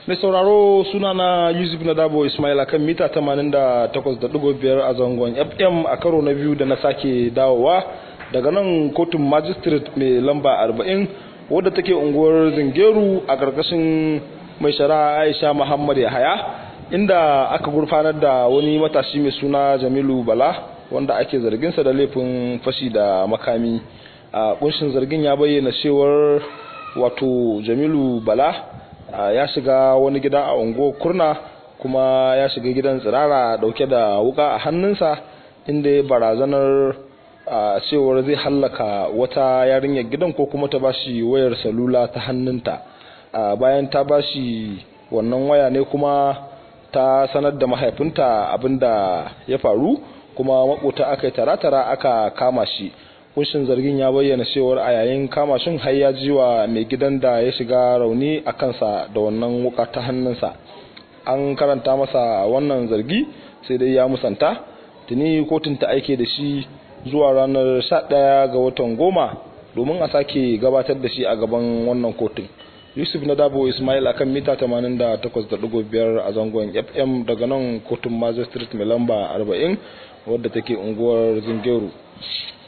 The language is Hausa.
mai sauraro suna na yusuf na dabo ismail akan mita 88.5 a zangon fm a karo na biyu da na sake dawowa daga nan kotun magistrate mai lamba 40 wadda take unguwar zingeru a ƙarƙashin mai shari'a aisha muhammad yahaya inda aka gurfanar da wani matashi mai suna jamilu bala wanda ake zarginsa da laifin fashi da makami a kunshin zargin ya bayyana cewar wato jamilu bala ya shiga wani gida a unguwar kurna kuma ya shiga gidan tsirara dauke da wuka a hannunsa inda ya barazanar cewar zai hallaka wata yarinyar gidan ko kuma ta bashi wayar salula ta hannunta bayan ta bashi wannan waya ne kuma ta sanar da mahaifinta abinda ya faru kuma makota aka yi tara-tara aka kama shi kunshin zargin ya bayyana cewar a yayin kama shin har ya ji wa mai gidan da ya shiga rauni a kansa da wannan wuka ta hannunsa an karanta masa wannan zargi sai dai ya musanta tuni kotun ta aike da shi zuwa ranar 11 ga watan goma domin a sake gabatar da shi a gaban wannan kotun yusuf na dabo ismail akan mita 88.5 a zangon fm daga nan kotun magistrate mai lamba 40 wadda take unguwar zingeru